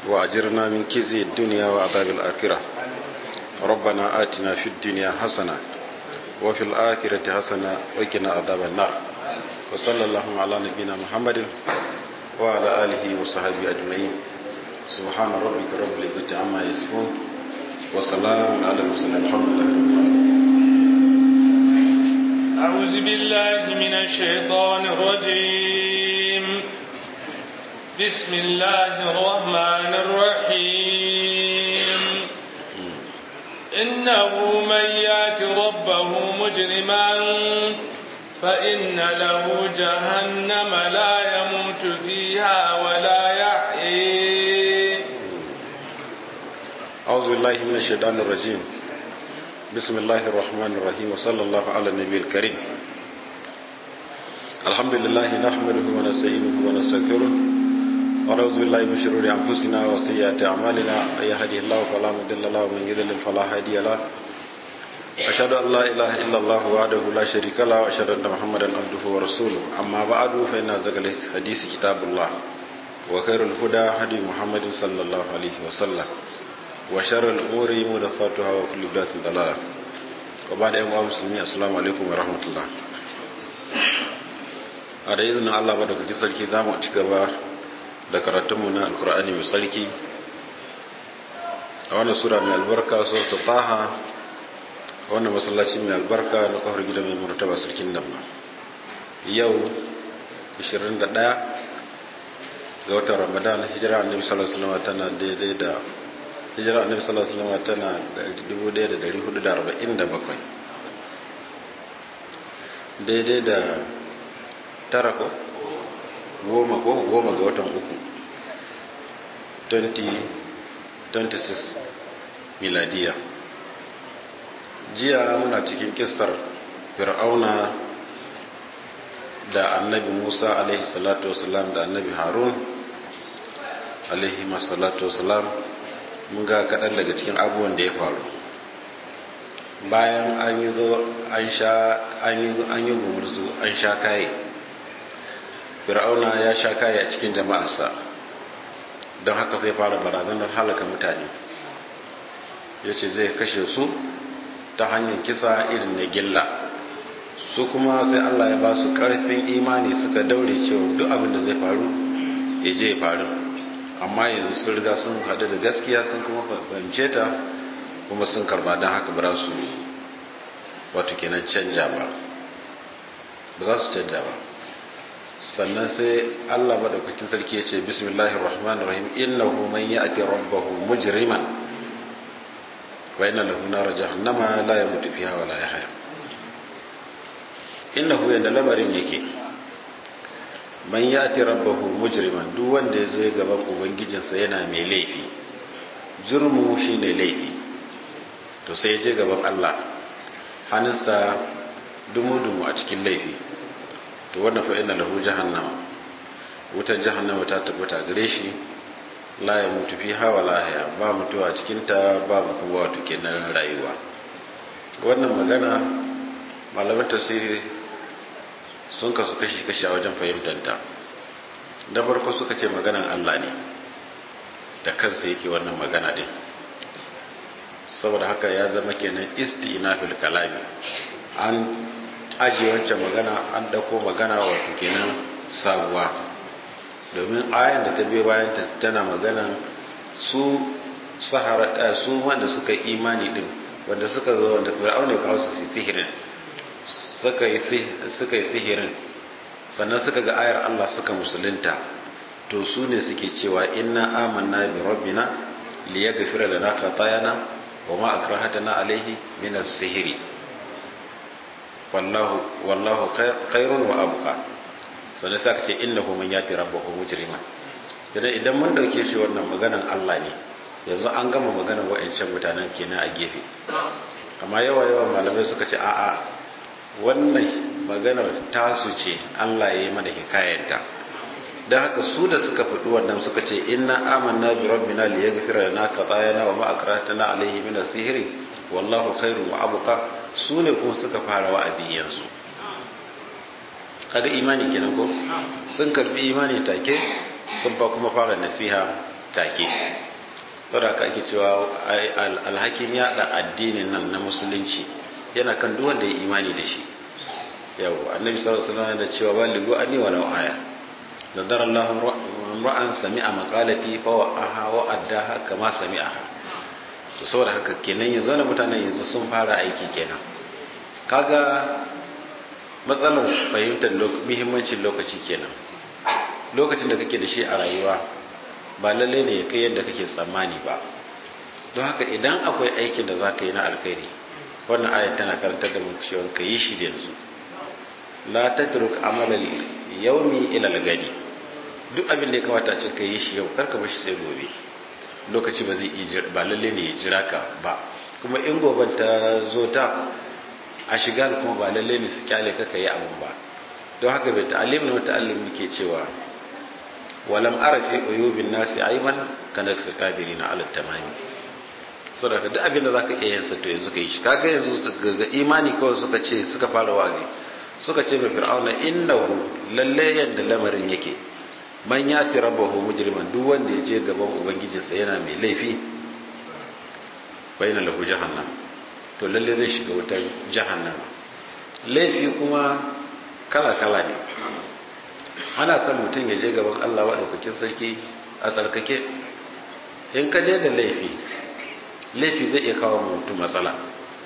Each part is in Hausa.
وأجرنا من كزي الدنيا وعذاب الآخرة ربنا آتنا في الدنيا حسنة وفي الآخرة حسنة وقنا عذاب النار وصلى الله على نبينا محمد وعلى آله وصحبه أجمعين سبحان ربك رب العزة عما يصفون وسلام على المرسلين الحمد لله أعوذ بالله من الشيطان الرجيم بسم الله الرحمن الرحيم إنه من يات ربه مجرما فإن له جهنم لا يموت فيها ولا يحيي أعوذ بالله من الشيطان الرجيم بسم الله الرحمن الرحيم وصلى الله على النبي الكريم الحمد لله نحمده ونستعينه ونستغفره ونعوذ بالله من شرور أنفسنا وسيئات أعمالنا من يهده الله فلا مضل له ومن يضلل فلا هادي له أشهد أن لا إله إلا الله وحده لا شريك له وأشهد أن محمدا عبده ورسوله أما بعد فإن أصدق الحديث كتاب الله وخير الهدى هدي محمد صلى الله عليه وسلم وشر الأمور محدثاتها وكل بدعة ضلالة وبعد أيها المسلمين السلام عليكم ورحمة الله a da izinin Allah ba daga sarki za mu ci gaba da karatunmu na alkur'ani mai sarki a wannan sura mai albarka so ta taha a wannan masallaci mai albarka na kawar gida mai martaba sarkin nan yau 21 ga watan ramadan hijira annabi sallallahu alaihi wasallam tana daidai da hijira annabi sallallahu alaihi wasallam tana 1447 daidai da tara ko goma ko goma ga watan uku 2026 miladiya jiya muna cikin kistar fir'auna da annabi musa alaihi salatu wasalam da annabi harun alaihi salatu wasalam mun ga kaɗan daga cikin abubuwan da ya faru bayan an yi zo an yi gumurzu an sha kaye fir'auna ya sha kaye a cikin jama'arsa don haka sai fara barazanar halaka mutane ya ce zai kashe su ta hanyar kisa irin na gilla su kuma sai allah ya ba su karfin imani suka daure cewa duk abin da zai faru ya je ya faru amma yanzu sun riga sun haɗu da gaskiya sun kuma fahimce ta kuma sun karba don haka ba su wato kenan canja ba ba za su canja ba sannan sai Allah madaukakin sarki ya ce bismillahir rahmanir rahim innahu man ya'ti rabbahu mujriman wa inna lahu nar jahannama la yamutu fiha wa la yahya innahu yanda lamarin yake man ya'ti rabbahu mujriman duk wanda ya zo gaban ubangijinsa yana mai laifi jurmu shine laifi to sai ya je gaban Allah hannunsa dumu-dumu a cikin laifi to wannan fa inna lahu jahannama wutar jahannama ta tabbata gare shi la ya mutu fiha wa la ya ba mutuwa cikin ta ba kuma wato kenan rayuwa wannan magana malaman tafsiri sun kasu kashi kashi a wajen fahimtar ta da farko suka ce maganan Allah ne da kansa yake wannan magana din saboda haka ya zama kenan istinafil kalami an ajiye wancan magana an dauko magana wato kenan sabuwa domin ayan da ta biyo bayan tana magana su sahara su wanda suka imani din wanda suka zo wanda fir'auna ya kawo su sihirin suka yi suka yi sihirin sannan suka ga ayar Allah suka musulunta to su ne suke cewa inna amanna bi rabbina liyaghfira lana khatayana wa ma akrahatana alayhi min as-sihri wallahu wallahu khairun wa abqa sannan sai aka ce innahu man yati rabbahu mujrima idan idan mun dauke shi wannan maganan Allah ne yanzu an gama maganar wa'ancan mutanen kenan a gefe amma yawa yawa malamai suka ce a'a wannan maganar tasu ce Allah ya yi mana hikayanta don haka su da suka faɗi wannan suka ce inna amanna bi rabbina li yaghfira lana qatayana wa ma akratana alayhi min as-sihri wallahu khairu wa abqa su ne kuma suka fara wa'azi yanzu kaga imani kenan ko sun karbi imani take sun fa kuma fara nasiha take saboda haka ake cewa alhakin yada addinin nan na musulunci yana kan duk wanda ya imani da shi yau annabi sallallahu alaihi wasallam da cewa baligu ani wa law aya nadara Allah ra'an sami'a maqalati fa wa'aha wa addaha kama sami'aha to saboda haka kenan yanzu na mutanen yanzu sun fara aiki kenan kaga matsalar fahimtar muhimmancin lokaci kenan lokacin da kake da shi a rayuwa ba lalle ne ya kai yadda kake tsammani ba don haka idan akwai aikin da za ka yi na alkhairi wannan ayat tana karantar da mu cewa ka yi shi yanzu la tatruk amalal yawmi ila al-gadi duk abin da ya kamata ce ka yi shi yau karka bar shi sai gobe lokaci ba zai ba lalle ne ya jira ka ba kuma in goben ta zo ta a shiga kuma ba lalle ne su kyale ka yi abin ba don haka bai ta'alim na ta'allim muke cewa walam arafi uyubin nasi aiban kana su kadiri na alat tamami so da duk abin da zaka iya yin sa to yanzu kai shi kaga yanzu ga imani kawai suka ce suka fara wazi suka ce mai fir'auna innahu lalle yadda lamarin yake man yati rabbahu mujriman duk wanda ya je gaban ubangijinsa yana mai laifi bayna lahu jahannam to lalle zai shiga wutar jahannama laifi kuma kala kala ne ana son mutum ya je gaban Allah maɗaukakin sarki a tsarkake in ka je da laifi laifi zai iya kawo mutum matsala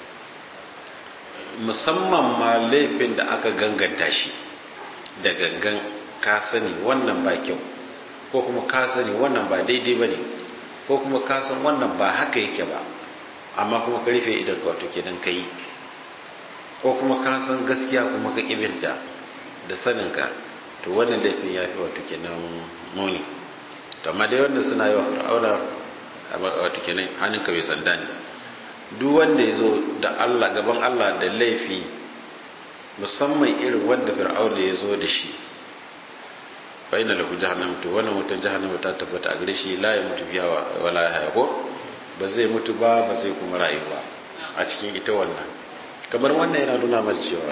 musamman ma laifin da aka ganganta shi da gangan ka sani wannan ba kyau ko kuma ka sani wannan ba daidai ba ne ko kuma ka san wannan ba haka yake ba amma kuma ka rufe idan ka wato kenan ka yi ko kuma ka san gaskiya kuma ka ƙibinta da saninka to wannan laifin ya fi wato kenan muni to amma dai wanda suna yi wa fir'auna wato kenan hannunka bai sanda ne duk wanda ya zo da Allah gaban Allah da laifi musamman irin wanda fir'auna ya zo da shi fa inna lahu jahannam to wannan wutar jahannam ta tabbata a gare shi la ya mutu biya wa la ya ko ba zai mutu ba ba zai kuma rayu ba a cikin ita wannan kamar wannan yana nuna mana cewa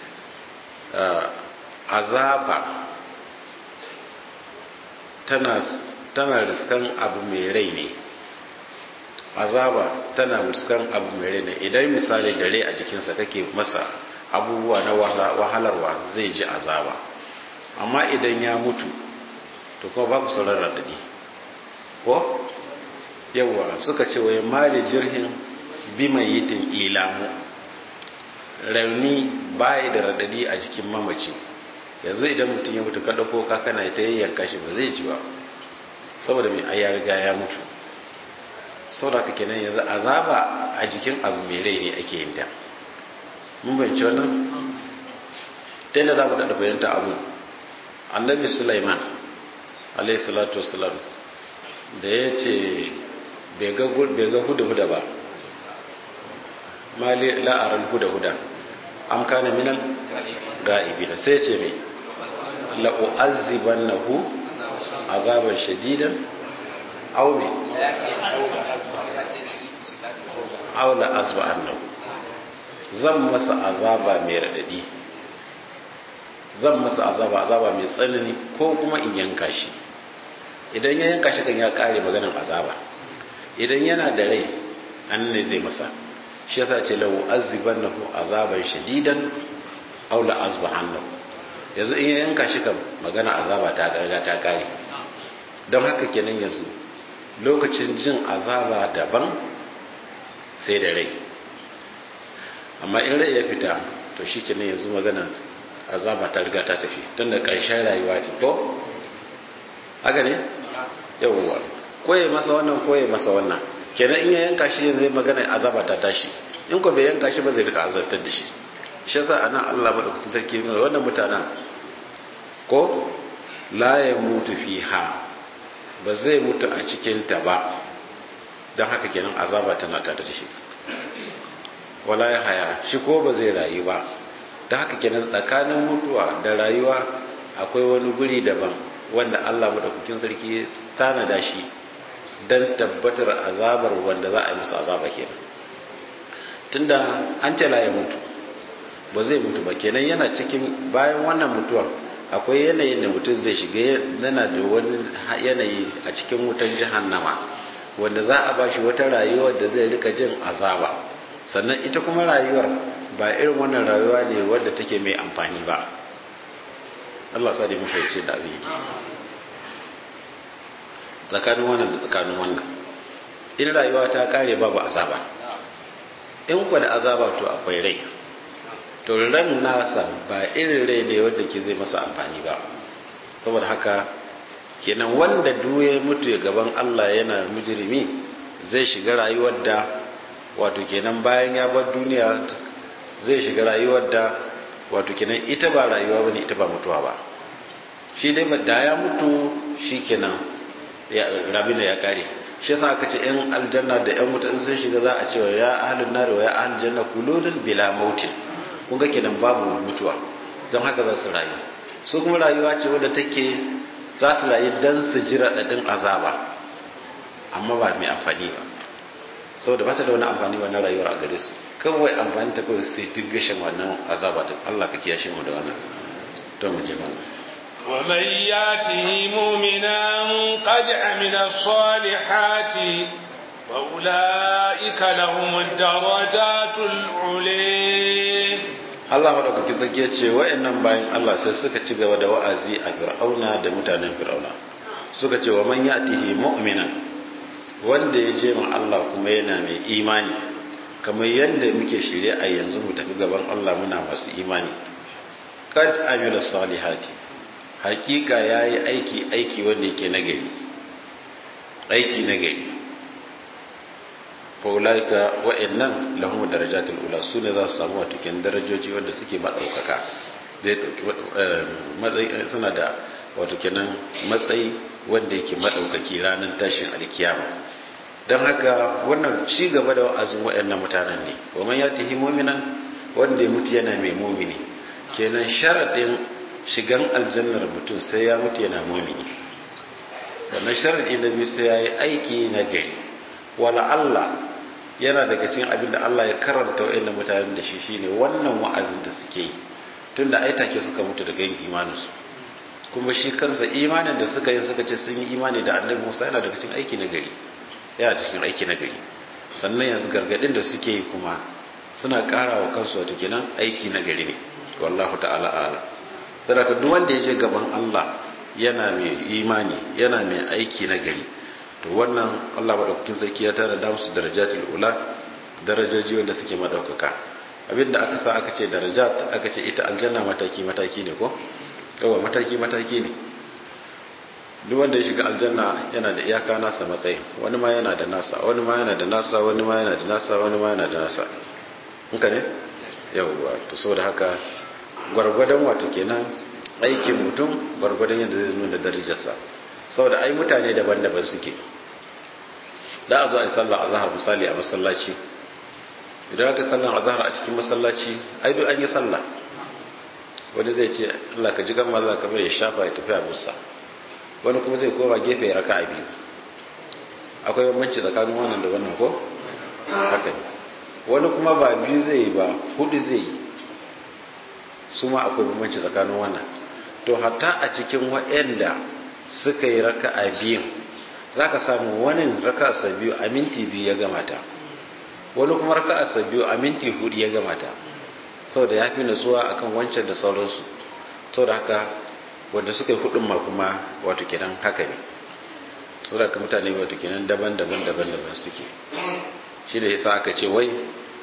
azaba tana tana riskan abu mai rai ne azaba tana riskan abu mai rai ne idan misali da rai a jikinsa kake masa abubuwa na wahalarwa zai ji azaba amma idan ya mutu to kuma babu sauran radadi ko yawa suka ce wai mali jirhin bi mai yitin ilamu rauni bayi da radadi a jikin mamaci yanzu idan mutum ya mutu kada ko kana ta yayyanka shi ba zai ji ba saboda mai ai ya riga ya mutu saboda kake nan yanzu azaba a jikin abu mai rai ne ake yin ta mun bayyance wannan ta yadda za mu daɗa fahimta abu annabi sulaiman alayhi salatu wasalam da ya ce bai ga huda-huda ba mali la'arar huda-huda am kana minal ga'ibi da sai ce mai la'u'azziban na hu azaban shadidan au ne au la'azba annahu zan masa azaba mai raɗaɗi zan masa azaba azaba mai tsanani ko kuma in yanka shi idan ya yanka shi kan ya kare maganin azaba idan yana da rai an ne zai masa shi yasa ce lahu azibannahu azaban shadidan aw la azbahannahu yanzu in ya yanka shi kan magana azaba ta riga ta kare don haka kenan yanzu lokacin jin azaba daban sai da rai amma in rai ya fita to shi kenan yanzu magana azaba ta riga ta tafi tun da ƙarshen rayuwa ce ko haka ne yawwa koye masa wannan koye masa wannan kenan in ya yanka shi yanzu magana azaba ta tashi in ko bai yanka shi ba zai rika azabtar da shi shi yasa anan Allah madaukakin sarki ne wannan mutanen ko la ya mutu fiha ba zai mutu a cikin ta ba don haka kenan azaba tana tare da shi wala ya haya shi ko ba zai rayu ba ta haka kenan tsakanin mutuwa da rayuwa akwai wani guri daban wanda Allah madaukakin sarki tanada shi don tabbatar azabar wanda za a yi musu azaba kenan tunda an ce la ya mutu ba zai mutu ba kenan yana cikin bayan wannan mutuwa akwai yanayin da mutum zai shiga yana da wani yanayi a cikin wutan jahannama wanda za a bashi wata rayuwar da zai rika jin azaba sannan ita kuma rayuwar ba irin wannan rayuwa ne wadda take mai amfani ba Allah sa da mu fahimci da abin yake tsakanin wannan da tsakanin wannan in rayuwa ta kare babu azaba in kwa da azaba to akwai rai to ran nasa ba irin rai ne wanda ke zai masa amfani ba saboda haka kenan wanda duye mutu ya gaban Allah yana mujrimi zai shiga rayuwar da wato kenan bayan ya bar duniya zai shiga rayuwar da wato kenan ita ba rayuwa bane ita ba mutuwa ba shi dai da ya mutu shi kenan rabina ya kare shi yasa aka ce yan aljanna da yan wuta in sun shiga za a ce ya ahlun nar wa ya ahlul janna kululun bila mautin kun ga kenan babu mutuwa don haka za su rayu su kuma rayuwa ce wadda take za su rayu dan su ji raɗaɗin azaba amma ba mai amfani ba saboda ba ta da wani amfani wannan rayuwar a gare su kawai amfani ta kawai sai duk gashin wannan azaba din Allah ka kiyashe mu da wannan to mu je mana ومن ياته مؤمنا قد عمل الصالحات فأولئك لهم الدرجات العلي Allah maɗaukaki zage ce wa'annan bayan Allah sai suka ci gaba da wa'azi a fir'auna da mutanen fir'auna suka ce wa man ya'tihi mu'minan wanda ya je ma Allah kuma yana mai imani kamar yadda muke shirye a yanzu mu tafi gaban Allah muna masu imani kad amila salihati hakika yayi aiki aiki wanda yake nagari aiki nagari faulaika wa'annan lahum darajatul ula su ne za su samu wato ken darajoji wanda suke madaukaka suna da wato kenan matsayi wanda yake madaukaki ranar tashin alkiyama don haka wannan ci gaba da wa'azin wa'annan mutanen ne wa man yatihi mu'minan wanda ya mutu yana mai mumini kenan sharadin shigan aljannar mutum sai ya mutu yana mumini sannan sharadi na biyu sai ya yi aiki na gari wala Allah yana daga cikin abin da Allah ya karanta wa'annan mutanen da shi shine wannan wa'azin da suke yi tunda ai take suka mutu daga yin imaninsu kuma shi kansa imanin da suka yi suka ce sun yi imani da annabi Musa yana daga cikin aiki na gari yana cikin aiki na gari sannan yanzu gargadin da suke yi kuma suna ƙara wa kansu wato kenan aiki na gari ne wallahu ta'ala ala saboda duk wanda ya je gaban Allah yana mai imani yana mai aiki na gari to wannan Allah madaukakin sarki ya tara da musu darajatul ula darajoji wanda suke madaukaka abinda aka sa aka ce darajat aka ce ita aljanna mataki mataki ne ko yawa mataki mataki ne duk wanda ya shiga aljanna yana da iyaka nasa matsayi wani ma yana da nasa wani ma yana da nasa wani ma yana da nasa wani ma yana da nasa haka ne yawwa to saboda haka gwargwadon wato kenan aikin mutum gwargwadon yadda zai nuna darajarsa saboda ai mutane daban-daban suke da a zo a yi sallah azhar misali a masallaci idan aka sallan azhar a cikin masallaci ai duk an yi sallah wani zai ce Allah ka ji gan Allah ka bai ya shafa ya tafi a musa wani kuma zai koma gefe ya raka a biyu akwai bambanci tsakanin wannan da wannan ko haka ne wani kuma ba biyu zai yi ba hudu zai yi su ma akwai bambanci tsakanin wannan to hatta a cikin wa'anda suka yi raka a biyun za ka samu wani raka a biyu a minti biyu ya gamata wani kuma raka a biyu a minti hudu ya gamata saboda ya fi nasuwa akan wancan da sauransu saboda haka wanda suka yi hudun ma kuma wato kenan haka ne saboda ka mutane wato kenan daban-daban daban-daban suke shi da yasa aka ce wai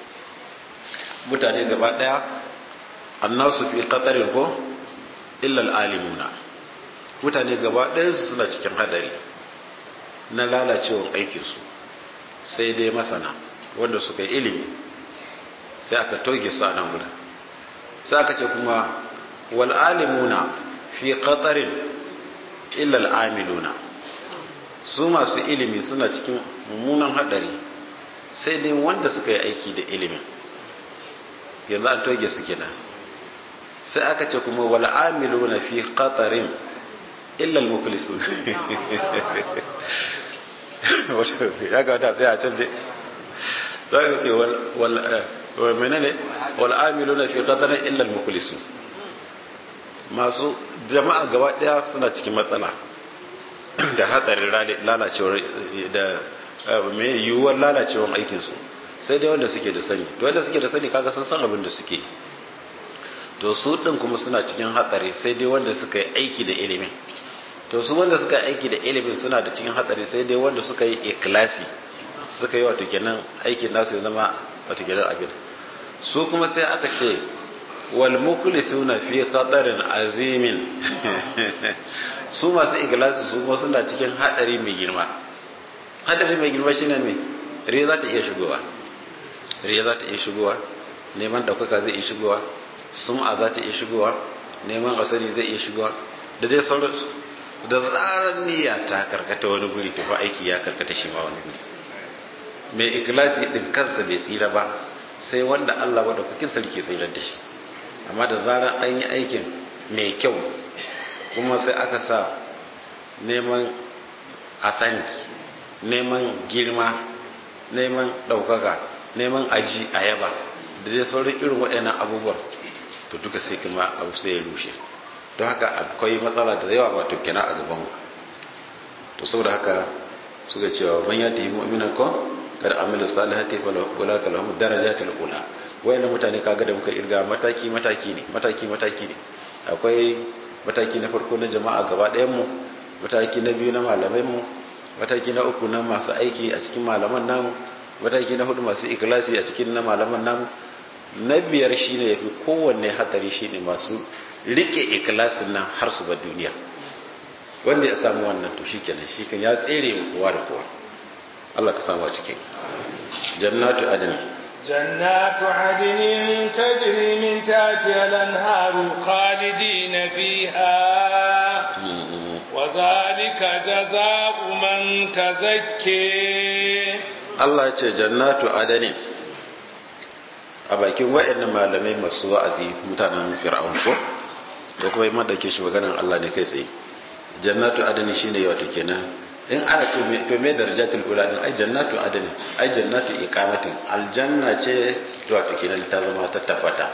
mutane gaba daya annasu fi qatarin ko illa alimuna mutane gaba daya su suna cikin hadari na lalacewar aikinsu sai dai masana wanda suka yi ilimi sai aka toge su a nan guda sai aka ce kuma wal alimuna fi qatarin illa al amiluna su masu ilimi suna cikin mummunan hadari sai dai wanda suka yi aiki da ilimin yanzu an toge su kenan sai aka ce kuma wal amiluna fi qatarin illa al muflisun ya ga wata sai a can dai za ka ce wal menene wal amiluna fi qatarin illa al muflisun masu jama'a gaba daya suna cikin matsala da hatsarin lalacewar da mai yiwuwar lalacewar aikinsu sai dai wanda suke da sani to wanda suke da sani kaga sun san abin da suke to su din kuma suna cikin hatsari sai dai wanda suka yi aiki da ilimin to su wanda suka yi aiki da ilimin suna da cikin hatsari sai dai wanda suka yi ikilasi suka yi wato kenan aikin nasu ya zama wato kenan abin su kuma sai aka ce wal mukhlisuna fi qadarin azimin su masu ikhlasi su kuma suna cikin hadari mai girma hadari mai girma shine me riya za ta iya shigowa riya za ta iya shigowa neman daukaka zai iya shigowa sum'a za ta iya shigowa neman asali zai iya shigowa da dai sauransu da zarar niyya ta karkata wani guri to fa aiki ya karkata shi ma wani guri mai ikhlasi din kansa bai tsira ba sai wanda Allah wadda kukin sarki tsirar da shi amma da zarar an yi aikin mai kyau kuma sai aka sa neman asani neman girma neman ɗaukaka neman aji a yaba da dai sauran irin waɗannan abubuwan to duka sai kuma abu sai ya rushe don haka akwai matsala da yawa wato kina a gaban to saboda haka suka cewa man ya tafi mu'minan ko kada amila salihati fa wala kalahum darajatul ula wayannan mutane kaga da muka irga mataki mataki ne mataki mataki ne akwai mataki na farko na jama'a gaba ɗayan mu mataki na biyu na malamai mu mataki na uku na masu aiki a cikin malaman namu mataki na hudu masu ikhlasi a cikin na malaman namu na biyar shine yafi kowanne hatsari shine masu rike ikhlasin nan har su ba duniya wanda ya samu wannan to shikenan shi kan ya tsere mu kowa da kowa Allah ka samu a cikin jannatu adn جنات عدن تجري من تحتها الانهار خالدين فيها وذلك جزاء من تزكي Allah ce jannatu adani a bakin wa'annan malamai masu wa'azi mutanen fir'aun ko da kuma yi madauke shi maganar Allah ne kai tsaye jannatu adani shine wato kenan in ana ce to me darajatul ula din ai jannatu adani ai jannatu iqamatin aljanna ce wato kenan ta zama ta tabbata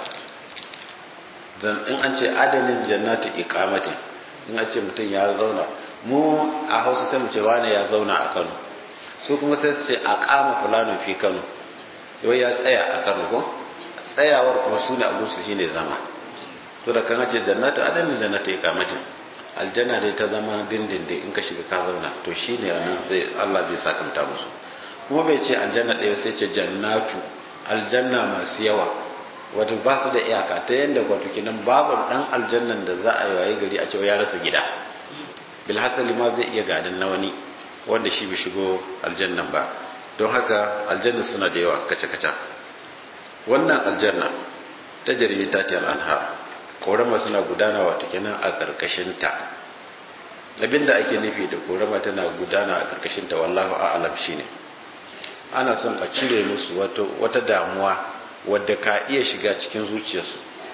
dan in an ce adanin jannatu iqamatin in an ce mutum ya zauna mu a Hausa sai mu ce wani ya zauna a Kano su kuma sai su ce aqama fulanu fi Kano yau ya tsaya a Kano ko tsayawar kuma sune abun su shine zama to da kan ce jannatu adanin jannatu iqamatin aljanna dai ta zama dindindin in ka shiga ka zauna to shine anan zai Allah zai sakanta musu kuma bai ce aljanna ɗaya sai ce jannatu aljanna masu yawa wato ba su da iyaka ta yadda wato kinan babu dan aljannan da za a yi waye gari a cewa ya rasa gida bilhassali ma zai iya gadin na wani wanda shi bai shigo aljannan ba don haka aljanna suna da yawa kace-kace wannan aljanna ta jaririn tatiyar anhar korama suna gudana wato kenan a ƙarƙashinta abinda ake nufi da korama tana gudana a ƙarƙashinta wallahu a'lam shine ana son a cire musu wata damuwa wadda ka iya shiga cikin zuciyarsu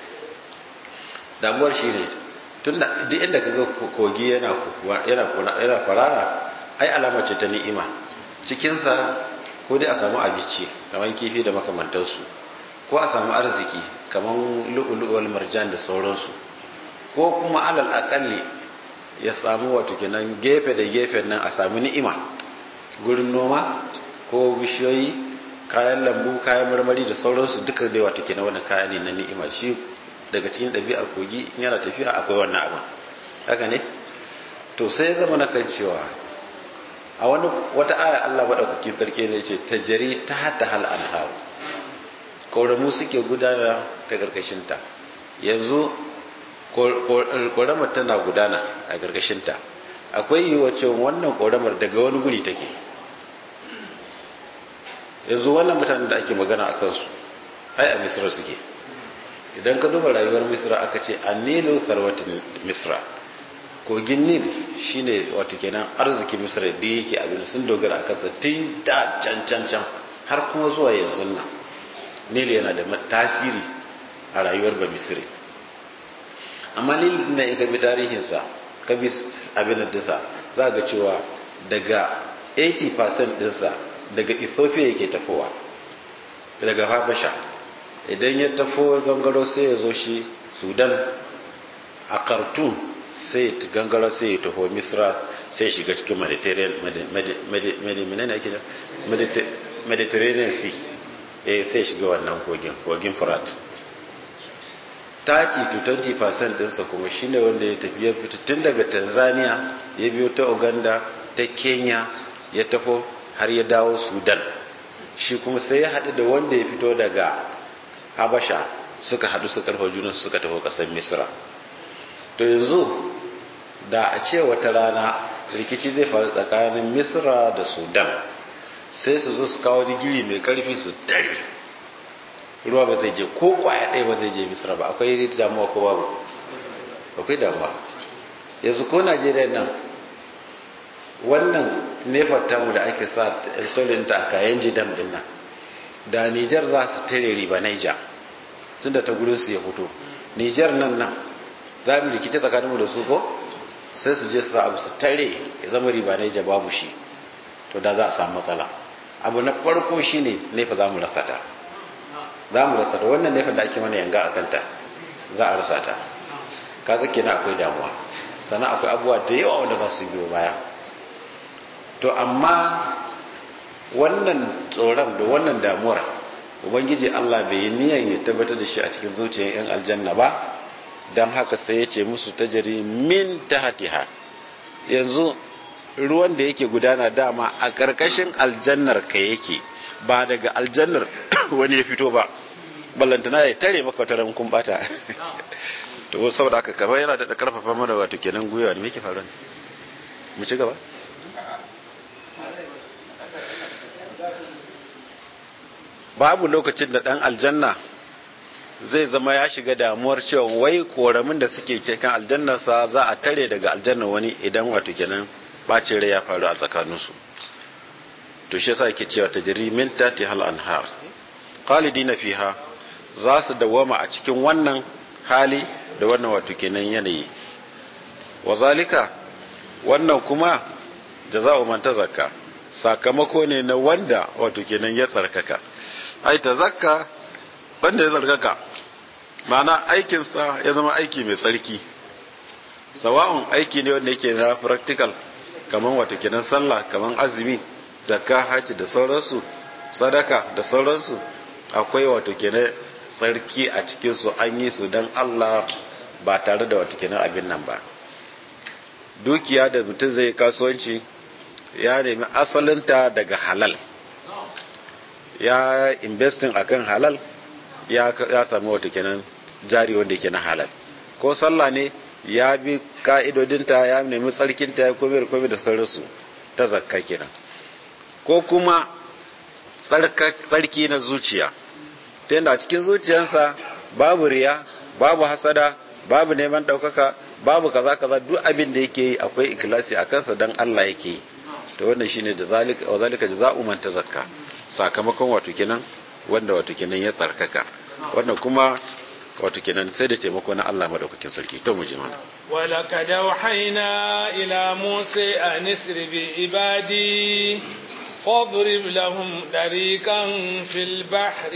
damuwar shine tunda duk inda kaga kogi yana yana kwarara ai alama ce ta ni'ima cikinsa ko dai a samu abinci kamar kifi da makamantansu ko a samu arziki kamar lu'ulu'ul marjan da sauransu ko kuma alal akalli ya samu wato kenan gefe da gefe nan a samu ni'ima gurin noma ko bishiyoyi kayan lambu kayan marmari da sauransu duka dai wato kenan wannan kaya ne na ni'ima shi daga cikin ɗabi'ar kogi in yana tafiya akwai wannan abin haka ne to sai ya zama na kan cewa a wani wata aya Allah madaukakin sarki ne ce tajri ta hatta hal anharu ƙoramu suke gudana ta ƙarƙashinta yanzu ƙoramar tana gudana a ƙarƙashinta akwai yiwuwa cewa wannan ƙoramar daga wani guri take yanzu wannan mutanen da ake magana a kansu ai a misra suke idan ka duba rayuwar misra aka ce a nilu farwatin misra kogin nil shine wato kenan arzikin misra da yake abin sun dogara a kansa tun da can can can har kuma zuwa yanzu nan nil yana da tasiri a rayuwar ba misri amma nil na in ka bi tarihinsa ka bi abin dinsa za ga cewa daga 80% dinsa daga ethiopia yake tafowa daga habasha idan ya tafo gangaro sai ya zo shi sudan a khartoum sai ya gangara sai ya taho misra sai ya shiga cikin mediterranean sea eh sai ya shiga wannan kogin kogin furat 30 to 20 percent dinsa kuma shine wanda ya tafi ya fita tun daga tanzania ya biyo ta uganda ta kenya ya tafo har ya dawo sudan shi kuma sai ya haɗu da wanda ya fito daga habasha suka haɗu su karfa juna suka tafi ƙasar misra to yanzu da a ce wata rana rikici zai faru tsakanin misra da sudan sai su zo su kawo digiri mai karfi su tare ruwa ba zai je ko kwaya ɗaya ba zai je misra ba akwai damuwa ko babu akwai damuwa yanzu ko najeriya nan wannan nefar tamu da ake sa installing ta a kayan jidam din nan da nijar za su tare riba naija tun da ta gudun su ya fito nijar nan nan za mu rikice tsakaninmu da su ko sai su je su abu su tare ya zama riba naija babu shi to da za a samu matsala abu na farko shine nefa za mu rasa ta za mu rasa ta wannan nefa da ake mana yanga a kanta za a rasa ta kaga kenan akwai damuwa sannan akwai abubuwa da yawa wanda za su biyo baya to amma wannan tsoron da wannan damuwar ubangiji Allah bai yi niyan ya tabbatar da shi a cikin zuciyar yan aljanna ba don haka sai ya ce musu tajari min tahtiha yanzu ruwan da yake gudana dama a ƙarƙashin aljannar ka yake ba daga aljannar wani ya fito ba ballantana ya tare maka wata ran kun bata to saboda haka kamar yana da karfafa mana wato kenan gwiwa ne me yake faruwa mu ci gaba babu lokacin da dan aljanna zai zama ya shiga damuwar cewa wai koramin da suke cikin aljannarsa za a tare daga aljanna wani idan wato kenan bacin rai ya faru a tsakaninsu to shi yasa yake cewa tajri min tati hal anhar khalidina fiha za su dawama a cikin wannan hali da wannan wato kenan yanayi wazalika wannan kuma jaza'u man tazakka sakamako ne na wanda wato kenan ya tsarkaka ai tazakka wanda ya tsarkaka ma'ana aikinsa ya zama aiki mai tsarki sawa'un aiki ne wanda yake na practical kamar wato kenan sallah kamar azumi zakka haji da sauransu sadaka da sauransu akwai wato kenan tsarki a cikin su an yi su don Allah ba tare da wato kenan abin nan ba dukiya da mutum zai kasuwanci ya nemi asalinta daga halal ya investing akan halal ya, ya sami wato kenan jari wanda yake na halal ko sallah ne ya bi ka'idodinta ya nemi tsarkinta ya kome da kome da sauransu ta zakka kenan ko kuma tsarki na zuciya ta yadda a cikin zuciyarsa babu riya babu hasada babu neman ɗaukaka babu kaza kaza duk abin da yake yi akwai ikilasi a kansa don Allah yake yi to wannan shine da zalika wa zalika jaza'u man tazakka sakamakon wato kenan wanda wato kenan ya tsarkaka wannan kuma wato kenan sai da taimako na Allah madaukakin sarki to mu je mana ولقد أوحينا إلى موسى أن اسر بعبادي فاضرب لهم طريقا في البحر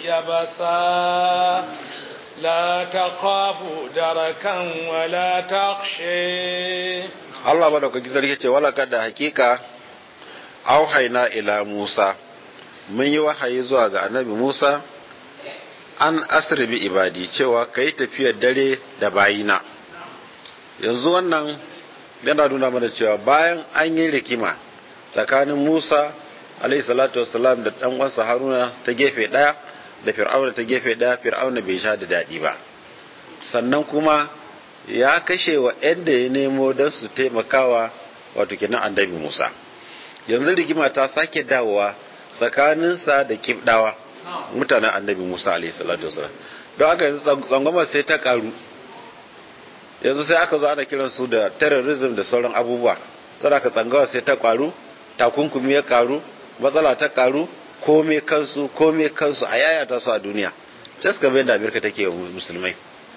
يبسا لا تخاف دركا ولا تخشى Allah madaukakin sarki ce wala kada hakika auhaina ila Musa mun yi wahayi zuwa ga annabi Musa an asri bi ibadi cewa kai tafiyar dare da bayina yanzu wannan yana nuna mana cewa bayan an yi rikima tsakanin Musa alayhi salatu wassalam da dan uwansa Haruna ta gefe daya da Fir'auna ta gefe daya Fir'auna bai sha da dadi ba sannan kuma ya kashe wa da ya nemo don su taimakawa wato kenan annabi Musa yanzu rigima ta sake dawowa tsakaninsa da kibdawa mutanen annabi Musa alaihi salatu wasallam don haka yanzu tsangwamar sai ta karu yanzu sai aka zo ana kiran su da terrorism da sauran abubuwa saboda ka tsangawa sai ta karu takunkumi ya karu matsala ta karu kome kansu kome kansu a yayata su a duniya just kamar yadda Amerika take wa musulmai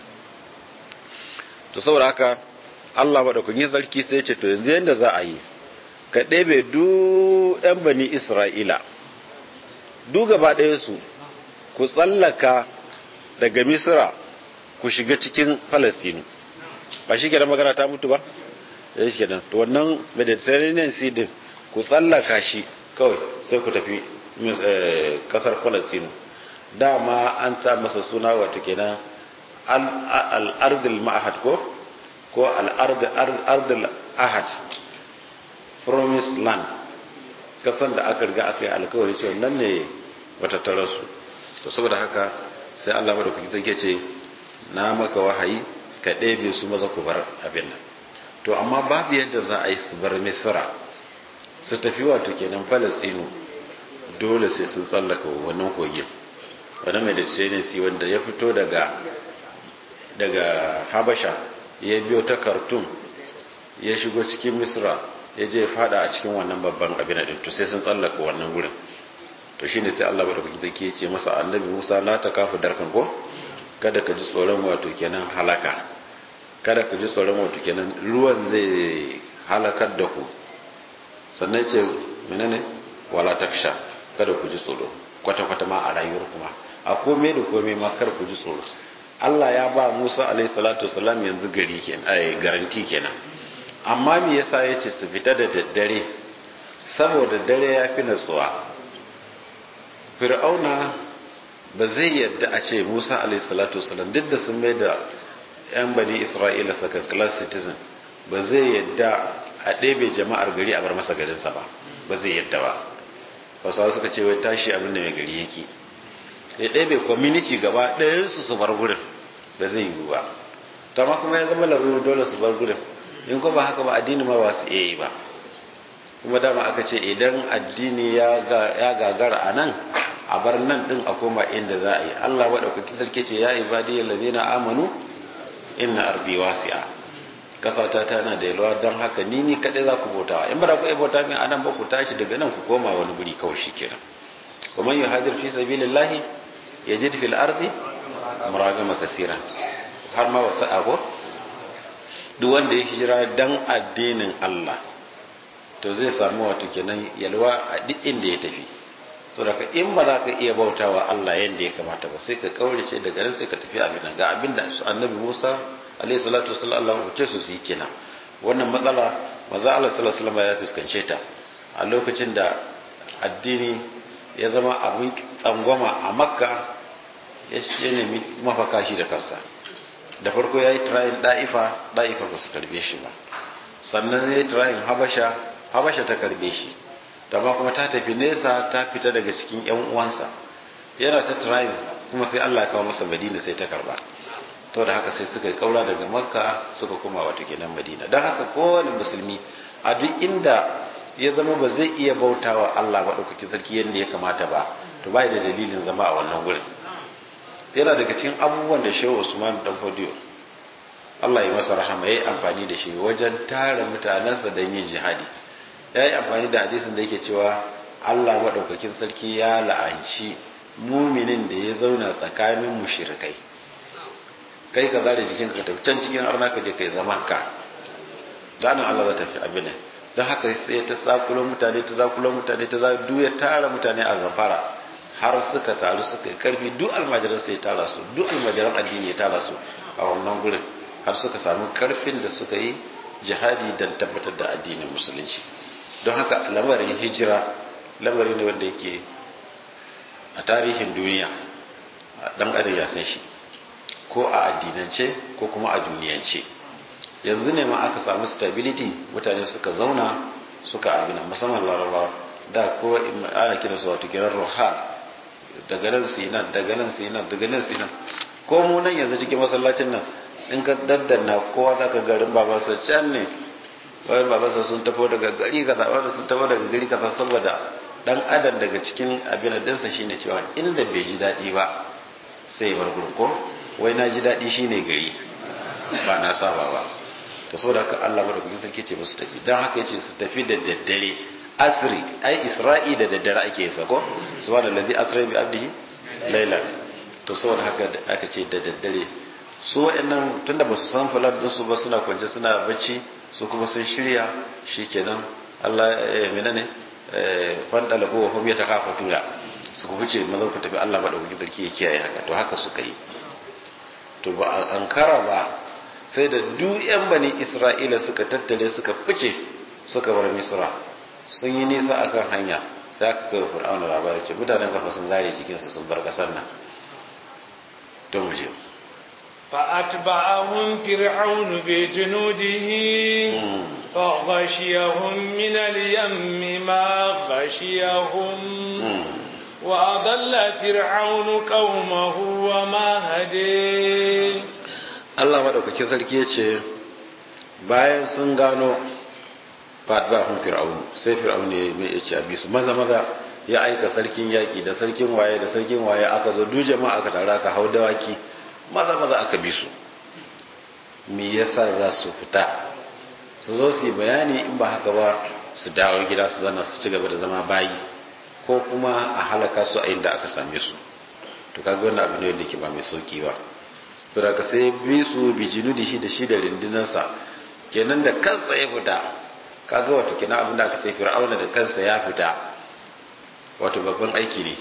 to saboda haka Allah maɗaukakin sarki sai ce to yanzu yadda za a yi ka ɗebe duk 'yan bani Isra'ila duk gaba ɗaya su ku tsallaka daga Misra ku shiga cikin Falastinu ba shi kenan magana ta mutu ba ya shi kenan to wannan mediterranean sea din ku tsallaka shi kawai sai ku tafi kasar palestine dama an ta masa suna wato kenan al'ardul ma'ahad ko ko al'ardul ahad promised land kasan da aka riga aka yi alkawari cewa nan ne matattararsu to saboda haka sai allah madaukaki zai ce na maka wahayi ka ɗebe su maza ku bar abin nan to amma babu yadda za a yi su bar misira su tafi wato kenan falastinu dole sai sun tsallaka wannan kogin wani mediterranean sea wanda ya fito daga daga habasha ya biyo ta khartoum ya shigo cikin misra ya je fada a cikin wannan babban abin din to sai sun tsallaka wannan gurin to shine sai Allah madaukaki zaki ya ce masa annabi Musa la ta kafu darkan ko kada ka ji tsoron wato kenan halaka kada ka ji tsoron wato kenan ruwan zai halakar da ku sannan ce menene wala taksha kada ku ji tsoro kwata kwata ma a rayuwar kuma a komai da komai ma kar ku ji tsoro Allah ya ba Musa alaihi salatu wasalam yanzu gari kenan ai garanti kenan amma me yasa yace su fita da daddare saboda dare ya fi natsuwa fir'auna ba zai yadda a ce Musa alaihi salatu wasalam duk da sun mai da yan bani Isra'ila saka class citizen ba zai yadda a ɗebe jama'ar gari a bar masa garinsa ba ba zai yadda ba wasu suka ce wai tashi abin da mai gari yake ya ɗebe community gaba ɗayansu su bar gurin ba zai yiwu ba to amma kuma ya zama laruru dole su bar gurin in ko ba haka ba addini ma ba su iya yi ba kuma dama aka ce idan addini ya gagara a nan a bar nan ɗin a koma inda za a yi allah maɗaukaki sarki ce ya ibadi allazina amanu inna ardi wasi'a kasata tana da yalwa don haka ni ni kaɗai za ku bautawa in ba da ku iya bauta min anan ba ku tashi daga nan ku koma wani guri kawai shi kenan wa man yuhajir fi sabilillahi yajid fil ardi muragama kasira har ma wasu ago duk wanda ya hijira dan addinin Allah to zai samu wato kenan yalwa a duk inda ya tafi to daga in ba za ka iya bautawa Allah yanda ya kamata ba sai ka kaurace daga nan sai ka tafi abin nan ga abin da annabi Musa alaihi salatu wasallam Allah ya ce su yi kenan wannan matsala maza Allah sallallahu alaihi wasallam ya fuskance ta a lokacin da addini ya zama abin tsangwama a makka ya nemi mafaka shi da kansa da farko ya yi tirayin ɗa'ifa ɗa'ifa ba su karbe shi ba sannan ya yi tirayin habasha habasha ta karbe shi ma kuma ta tafi nesa ta fita daga cikin yan uwansa yana ta tirayin kuma sai allah kawo masa madina sai ta karba to da haka sai suka yi kaura daga makka suka koma wato kenan madina don haka kowane musulmi a duk inda ya zama ba zai iya bautawa allah maɗaukakin sarki yadda ya kamata ba to bai da dalilin zama a wannan gurin yana daga cikin abubuwan da shehu usman dan fodiyo Allah ya masa rahama yayi amfani da shi wajen tara mutanensa don yin jihadi yayi amfani da hadisin da yake cewa Allah madaukakin sarki ya la'anci muminin da ya zauna tsakanin mushrikai kai ka zare jikin ka tafi can cikin arna ka je kai zaman ka zanin Allah za ta fi abin don haka sai ta zakulo mutane ta zakulo mutane ta zakulo ya tara mutane a zafara har suka taru suka yi karfi duk almajiran sai tara su duk almajiran addini ya tara su a wannan gurin har suka samu karfin da suka yi jihadi don tabbatar da addinin musulunci don haka lamarin hijira lamari ne wanda yake a tarihin duniya dan adam ya san shi ko a addinance ko kuma a duniyance yanzu ne ma aka samu stability mutane suka zauna suka abina musamman larabawa da ko ana kira su wato kiran roha daga nan su nan daga nan su nan daga nan su nan ko mu nan yanzu cikin masallacin nan in ka daddanna kowa za ka garin babansa can ne wani babansa sun tafo daga gari kaza wani sun tafo daga gari kaza saboda dan adam daga cikin abin dinsa shine cewa inda bai ji daɗi ba sai bar gurin ko wai na ji daɗi shine gari ba na saba ba to saboda haka Allah madaukakin sarki ce musu tafi dan haka yace su tafi da daddare asri ai isra'i da daddare ake yi sako subhanallazi asra bi abdihi laylan to saboda haka aka ce da daddare su wa'annan tunda ba su san fulan din su ba suna kwance suna bacci su kuma sun shirya shikenan Allah eh menene eh fandala ko hum yatakafatuna su ku fice mazan ku tafi Allah madaukakin sarki ya kiyaye haka to haka suka yi to ba an kara ba sai da duk yan bani isra'ila suka tattare suka fice suka bar misra sun yi nisa akan hanya sai aka kai fir'auna labarin ce mutanen kafa sun zare jikinsu sun bar kasar nan to mu je فأتبعهم فرعون بجنوده فغشيهم من اليم ما غشيهم وأضل فرعون قومه وما هدي Allah maɗaukaki sarki ya ce bayan sun gano fatbahun fir'aunu sai fir'aunu ya mai ya ce a bisu maza maza ya aika sarkin yaƙi da sarkin waye da sarkin waye aka zo duk jama'a aka tara aka hau dawaki maza maza aka bi su me yasa za su fita su zo su yi bayani in ba haka ba su dawo gida su zana su ci gaba da zama bayi ko kuma a halaka su a inda aka same su to kaga wannan abu ne wanda ke ba mai sauki ba to daga sai bi su bijinu da shi da shi da rindinarsa kenan da kansa ya fita kaga wato kenan abin da aka ce fir'auna da kansa ya fita wato babban aiki ne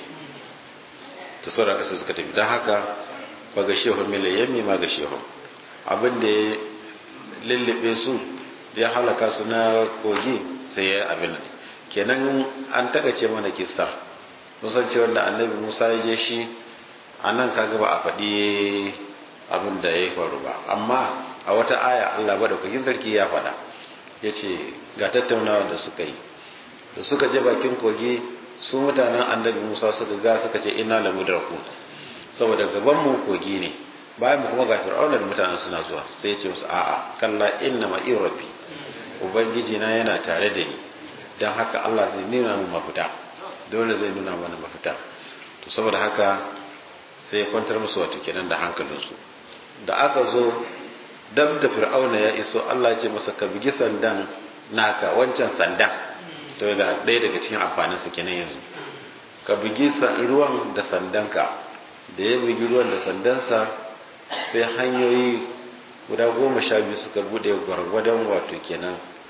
to saboda sai suka tafi don haka ba ga shehu mila yammi ma ga shehu abin da ya lullube su ya halaka su na kogi sai ya abin ne kenan an tagace mana kissa musan ce wanda annabi musa ya je shi a nan kaga ba a faɗi abin da ya faru ba amma a wata aya allah ba da kogin sarki ya faɗa ya ce ga tattaunawa da suka yi da suka je bakin kogi su mutanen annabi musa suka ga suka ce ina lamu da ku saboda gaban mu kogi ne bayan mu kuma ga fir'auna da mutanen suna zuwa sai ya ce musu a'a kalla inna ma rabbi ubangiji na yana tare da ni don haka Allah zai nuna mu mafita dole zai nuna mana mafita to saboda haka sai ya kwantar musu wato kenan da hankalinsu da aka zo dab da fir'auna ya iso Allah ya ce masa ka bugi sandan naka wancan sandan to ga ɗaya daga cikin amfanin su kenan yanzu ka bugi ruwan da sandanka da ya bugi ruwan da sandansa sai hanyoyi guda goma sha biyu suka bude gwargwadon wato kenan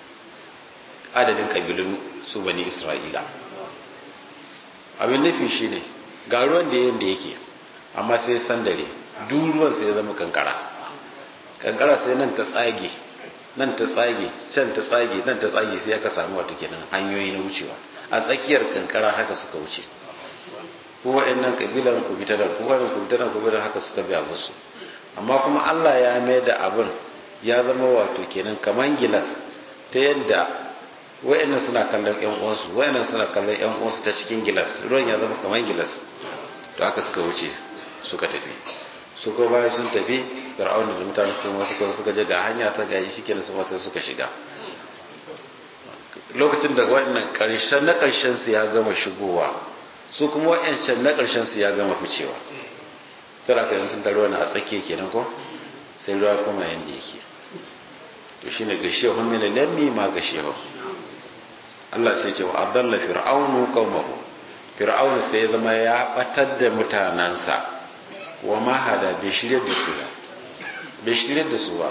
adadin kabilun su bani isra'ila abin nufi shine ga ruwan da yadda yake amma sai sandare duk ruwan sai ya zama kankara kankara sai nan ta tsage nan ta tsage can ta tsage nan ta tsage sai aka samu wato kenan hanyoyi na wucewa a tsakiyar kankara haka suka wuce ko wa'annan kabilan ku bi ta nan ko wa'annan ku bi ta nan ku bi haka suka bi musu amma kuma Allah ya mai da abin ya zama wato kenan kaman gilas ta yadda wa'annan suna kallon yan uwansu wa'annan suna kallon yan uwansu ta cikin gilas ruwan ya zama kaman gilas to haka suka wuce suka tafi su ko bayan sun tafi fir'auna da mutane sun wasu kuma suka je ga hanya ta gaji shikenan su sai suka shiga lokacin da wa'annan karshen na karshen su ya gama shigowa su kuma wa'ancan na karshen su ya gama ficewa tara ka yanzu sun taro na a tsakiya kenan ko sai ruwa kuma yanda yake to shine gashe hun min lammi ma gashe hun Allah sai ce wa adalla fir'aunu qaumahu fir'aunu sai ya zama ya batar da mutanansa wa ma hada bai shirye da su ba bai shirye da su ba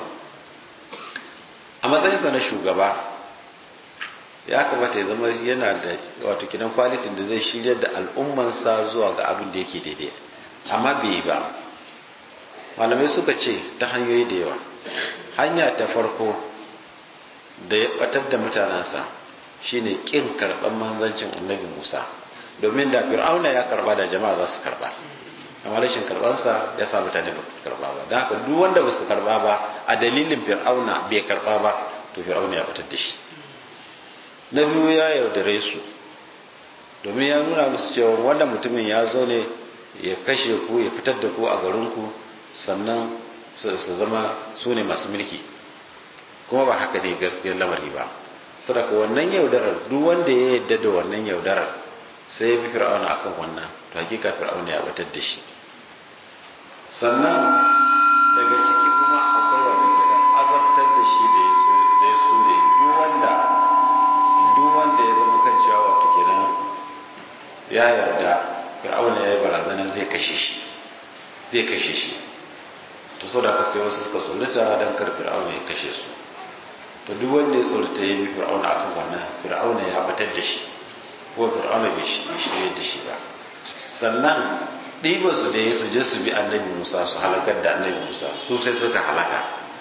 a matsayinsa na shugaba ya kamata ya zama yana da wato kidan kwalitin da zai shirye da al'ummansa zuwa ga abin da yake daidai amma bai ba malamai suka ce ta hanyoyi da yawa hanya ta farko da ya batar da mutanensa shine kin karɓar manzancin annabi musa domin da fir'auna ya karba da jama'a za su karba amma rashin karbansa ya sa mutane ba su karba ba don haka duk wanda ba su karba ba a dalilin fir'auna bai karba ba to fir'auna ya batar da shi na biyu ya yaudare su domin ya nuna musu cewa wannan mutumin ya zo ne ya kashe ku ya fitar da ku a garinku sannan su zama su ne masu mulki kuma ba haka ne gaskiyar lamari ba saboda wannan yaudarar duk wanda ya yadda da wannan yaudarar sai ya fi fir'auna akan wannan to hakika fir'auna ya batar da shi sannan daga ciki kuma akwai wanda daga azabtar da shi da ya so da duk wanda duk wanda ya zama kan cewa wato kenan ya yarda fir'auna ya yi barazanar zai kashe shi zai kashe shi to so da ka sai wasu suka tsorata don kar fir'auna ya kashe su to duk wanda ya tsorata ya bi fir'auna akan wannan fir'auna ya batar da shi ko fir'auna bai shirye da shi ba sannan ɗiban su da ya su je su bi annabi musa su halakar da annabi musa su sai suka halaka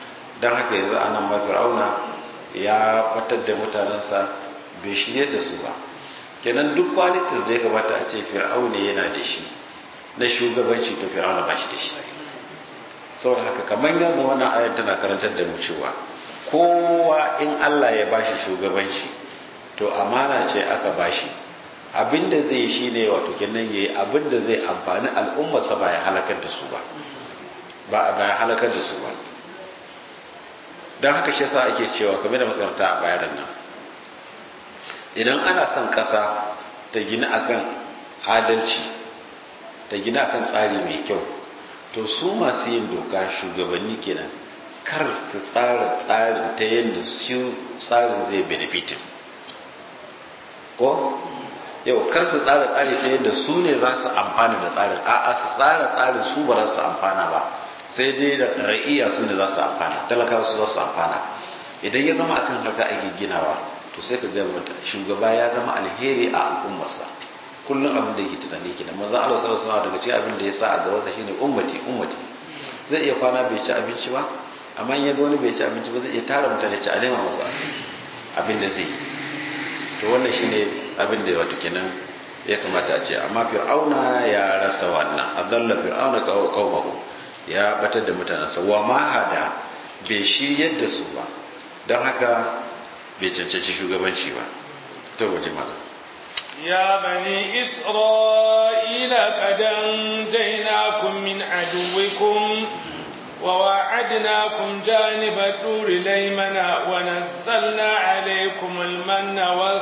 don haka yanzu anan ma fir'auna ya batar da mutanensa bai shirye da su ba kenan duk qualities da ya gabata a ce fir'auna yana da shi na shugabanci to fir'auna ba shi da shi saboda haka kamar yanzu wannan ayar tana karantar da mu cewa kowa in Allah ya bashi shugabanci to amana ce aka bashi abinda zai yi shine wato kenan yayi abinda zai amfani al'ummarsa ba ya halakar da su ba ba ba ya halakar da su ba dan haka shi yasa ake cewa kamar da makaranta a bayanan nan idan ana son kasa ta gina akan adalci ta gina akan tsari mai kyau to su masu yin doka shugabanni kenan kar su tsara tsarin ta yadda su tsarin zai benefitin ko yau kar su tsara tsari ta yadda su ne za su amfana da tsarin a'a su tsara tsarin su ba za su amfana ba sai dai da ra'iya su ne za su amfana talakawa su za su amfana idan ya zama akan haka ake ginawa to sai ka ga shugaba ya zama alheri a al'ummarsa kullum abin da yake tunani ke da manzon Allah sallallahu alaihi wasallam daga cikin abin da ya sa a gabansa shine ummati ummati zai iya kwana bai ci abinci ba amma in ya ga wani bai ci abinci ba zai iya tara mutane ci a nema masa abin da zai yi to wannan shine abin da wato kenan ya kamata a ce amma fir'auna ya rasa wannan adalla fir'auna qaumahu ya batar da mutanensa wa ma hada bai shiryar da su ba don haka bai cancanci shugabanci ba to waje malam يا بني إسرائيل قد أنجيناكم من عدوكم وواعدناكم جانب الطور الأيمن ونزلنا عليكم المن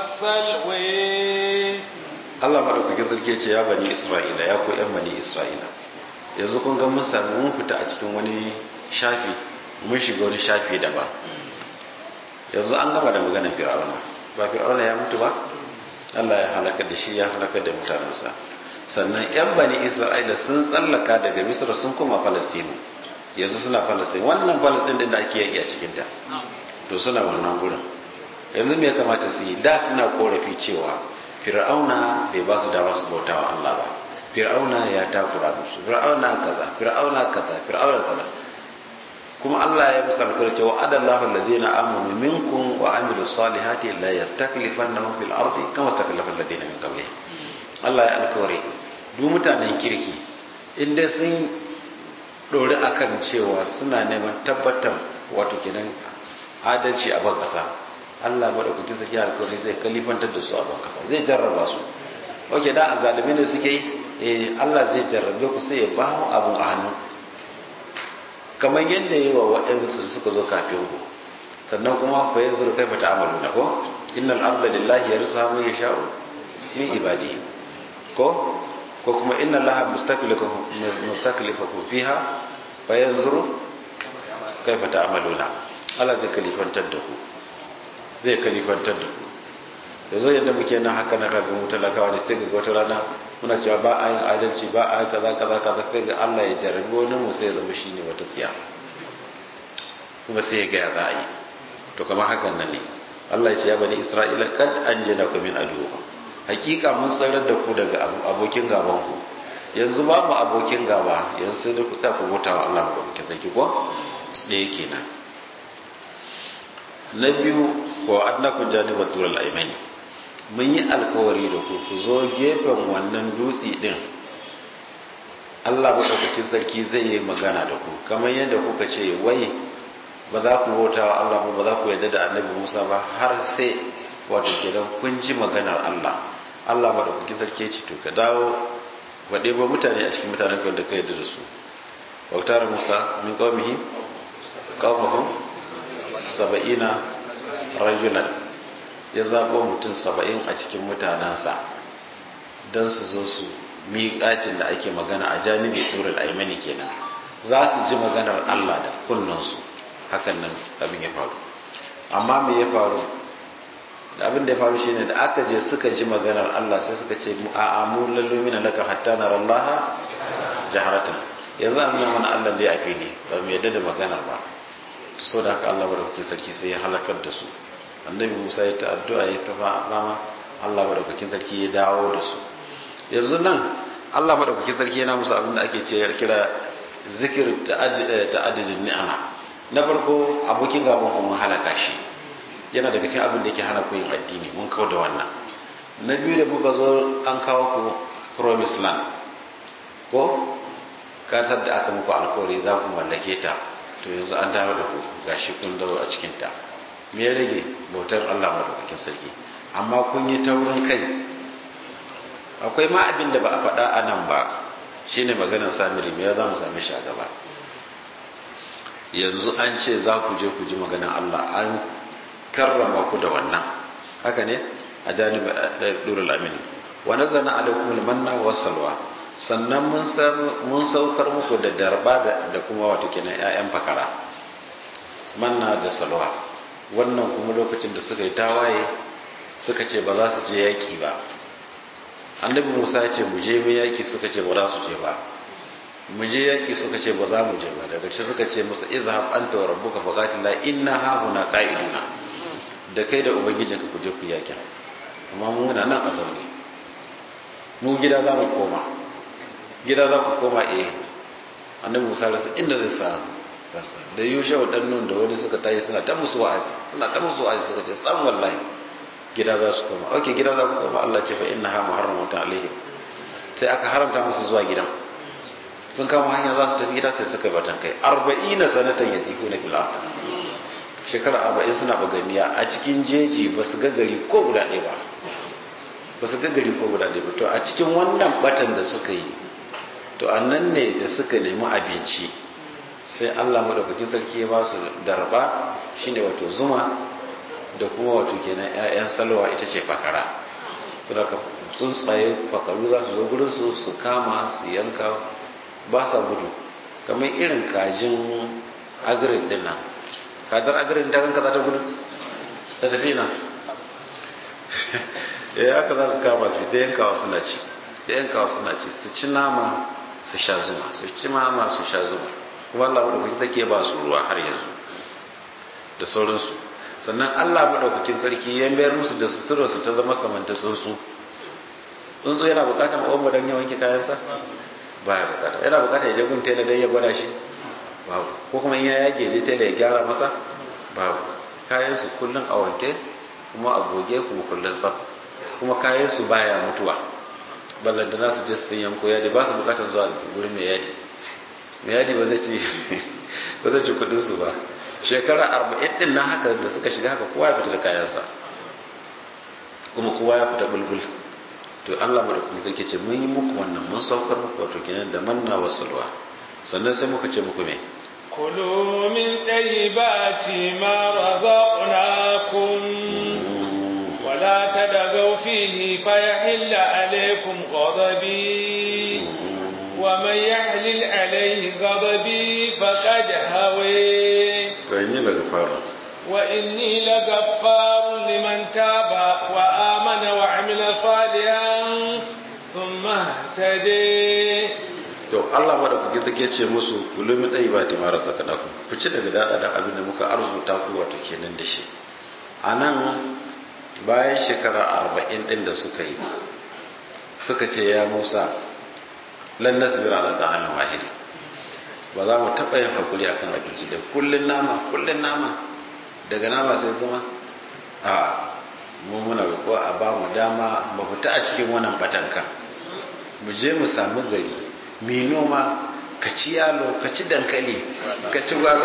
والسلوى Allah madaukakin sarki ce ya bani Isra'ila ya ko ‘yan bani Isra'ila yanzu kun ga mun sami mun fita a cikin wani shafi mun shiga wani shafi daban yanzu an gama da maganar fir'auna ba fir'auna ya mutu ba Allah ya halaka da shi ya halaka da mutanensa sannan ‘yan bani Isra'ila sun tsallaka daga Misra sun koma Falastinu yanzu suna Falastin wannan Falastin din da ake yaki a cikinta to suna wannan gurin yanzu me ya kamata su yi da suna korafi cewa fir'auna bai ba su dama su bauta wa Allah ba fir'auna ya takura musu fir'auna kaza fir'auna kaza fir'auna kaza kuma Allah ya musa alƙawari cewa adallahu alladhina amanu minkum wa amilus salihati la yastaklifannahum fil ardi kama stakhlafa alladhina min qablihim Allah ya alƙawari duk mutanen kirki inda sun dori akan cewa suna neman tabbatar wato kenan adalci a ban kasa Allah madaukakin sarki alkawari zai kalifantar da su a ban kasa zai jarraba su oke da azalimi ne suke yi eh Allah zai jarrabe ku sai ya ba mu abun a hannu kamar yadda yi wa waɗansu suka zo kafin ku sannan kuma fa yanzu kai fata amalu na ko innal arda lillahi yarsuha man yasha'u min ibadihi ko ko kuma inna allaha mustaklifakum mustaklifakum fiha fa yanzuru kaifa ta'maluna Allah zai kalifantar da ku zai kalifantar da ku yanzu yadda muke nan haka na kaga mu talakawa ne sai ga wata rana muna cewa ba a yin adalci ba a kaza kaza kaza sai ga Allah ya jarabi wani mu sai ya zama shine wata siya kuma sai ya ga ya za a yi to kamar hakan nan ne Allah ya ce ya bani Isra'ila kad anjana ku min adu hakika mun tsarar da ku daga abokin gaban ku yanzu babu abokin gaba yanzu sai da ku sa ku bauta wa Allah ba kuke saki ko da yake nan na biyu wa adnakum janibat dural aymani mun yi alkawari da ku ku zo gefen wannan dutse din Allah maɗaukacin sarki zai yi magana da ku kamar yadda kuka ce wai ba za ku bauta wa Allah ba za ku yarda da annabi Musa ba har sai wato kenan kun ji maganar Allah Allah maɗaukacin sarki ce to ka dawo wa ɗebo mutane a cikin mutanen da ka yarda da su bautar Musa min qaumihi qaumahum saba'ina rajulan ya zaɓo mutum saba'in a cikin mutanensa don su zo su miƙatin da ake magana a janibi turin aimani kenan za su ji maganar Allah da kunnansu hakan nan abin ya faru amma me ya faru da abin da ya faru shine da aka je suka ji maganar Allah sai suka ce a amu lallu mina laka hatta nara Allah jaharatan yanzu an nuna mana Allah da ya fili ba mu yadda da maganar ba so da haka Allah madaukakin sarki sai ya halakar da su annabi Musa ya ta addu'a ya ta fama Allah madaukakin sarki ya dawo da su yanzu nan Allah madaukakin sarki yana musu abin da ake ce kira zikir ta'addudin ni'ama na farko abokin gaban ku mun halaka shi yana daga cikin abin da yake hana ku yin addini mun kawo da wannan na biyu da muka zo an kawo ku promise land ko katar da aka muku alkawari za ku mallake ta to yanzu an dawo da ku gashi kun dawo a cikin ta me ya rage bautar Allah madaukakin sarki amma kun yi taurin kai akwai ma abin da ba a faɗa a nan ba shine maganar samiri me ya za mu same shi a gaba yanzu an ce za ku je ku ji maganar Allah an karrama ku da wannan haka ne a janib durul amini wa nazzalna alaikum almanna wassalwa sannan mun saukar muku da darba da kuma wato kenan ƴaƴan fakara manna da salwa wannan kuma lokacin da suka yi tawaye suka ce ba za su je yaki ba annabi Musa ya ce mu je mu yaki suka ce ba za su je ba mu je yaki suka ce ba za mu je ba daga ce suka ce musu izhab anta wa rabbuka faqatila inna hauna qa'iduna da kai da ubangijinka ku je ku yakin amma mu muna nan a zaune mu gida za mu koma gida za ku koma eh annabi musa rasa inda zai sa rasa da yusha wa dan nun da wani suka tayi suna ta musu wa'azi suna ta musu wa'azi suka ce san wallahi gida za su koma okay gida za ku koma Allah ce fa innaha muharramatun alaihi sai aka haramta musu zuwa gidan sun kama hanya za su tafi gida sai suka batan kai 40 sanatan yatikuna fil ardh shekara arba'in suna baganiya a cikin jeji ba su gagari ko guda ɗaya ba ba su gagari ko guda ɗaya ba to a cikin wannan batan da suka yi to a nan ne da suka nemi abinci sai allah madaukakin sarki ya ba su darba shine wato zuma da kuma wato kenan 'ya'yan salwa ita ce fakara suna ka tsuntsaye fakaru za su zo gurinsu su kama su yanka ba sa gudu kamar irin kajin agirin din nan kadar agarin ta kanka za ta gudu ta tafi na ya haka za su kama su da yankawa suna ci da yankawa suna ci su ci nama su sha zuma su ci nama su sha zuma kuma Allah madaukakin take ba su ruwa har yanzu da sauransu sannan Allah madaukakin sarki ya mayar musu da sutura su ta zama kamar ta tsuntsu tsuntsu yana bukatar ma'amma don ya wanke kayansa ba ya bukata yana bukata ya je gun tela don ya gwada shi babu ko kuma in ya yage je tela ya gyara masa babu kayan su kullun a wanke kuma a goge kuma kullun tsaf kuma kayan su baya mutuwa ballantana su je sun yanko yadi ba su bukatar zuwa wurin mai yadi mai yadi ba zai ci ba zai ci kudin su ba shekara arba'in din nan haka da suka shiga haka kowa ya fita da kayansa kuma kowa ya fita bulbul to Allah madaukakin sarki ce mun yi muku wannan mun saukar muku wato kenan da manna wa salwa sannan sai muka ce muku me kulu min tayyibati ma razaqnakum wala tadagaw fihi fayahilla alaykum ghadabi wa man yahlil alayhi ghadabi faqad hawi to ni daga fara وإني لغفار لمن تاب وآمن وعمل صالحا ثم اهتدي to Allah madaukaki take ce musu kulu min dai ba ta mara zakanaku ku ci daga dada da abin da muka arzuta ku wato kenan da shi anan bayan shekara 40 din da suka yi suka ce ya Musa lan nasbir ala ta'amin wahid ba za mu taɓa yin hakuri akan abinci da kullun nama kullun nama daga nama sai zama a mu muna roƙo a ba mu dama mu fita a cikin wannan batanka mu je mu samu gari mai noma ka ci yalo ka ci dankali ka ci gwaza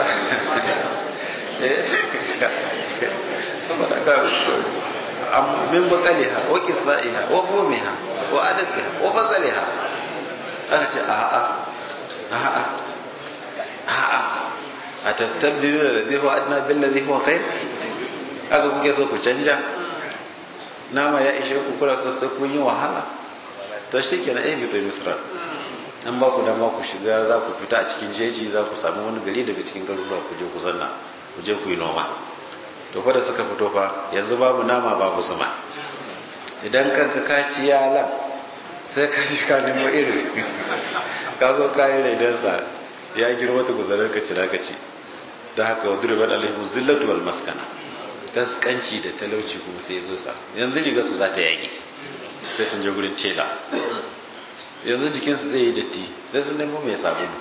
min bakaliha wa qithaiha wa fumiha wa adasiha wa fasaliha aka ce a'a a'a a'a a tastabdilu da ladhi huwa adna bil ladhi huwa khair aka kuke so ku canja nama ya ishe ku kula so sai kun yi wahala to shikenan eh bi misra an ba ku dama ku shiga za ku fita a cikin jeji za ku samu wani gari daga cikin garuruwa ku je ku zanna ku je ku yi noma to fa da suka fito fa yanzu babu nama babu zuma idan kanka ka ci yalan sai ka ji ka nemo irin ka zo ka yi raidansa ya girma ta guzarar ka cira ka ci da haka wa durban alaihu zillatu wal maskana gaskanci da talauci kuma sai zo sa yanzu riga su za ta yage sai sun je gurin tela yanzu jikinsu zai yi datti sai sun nemo mai sabulu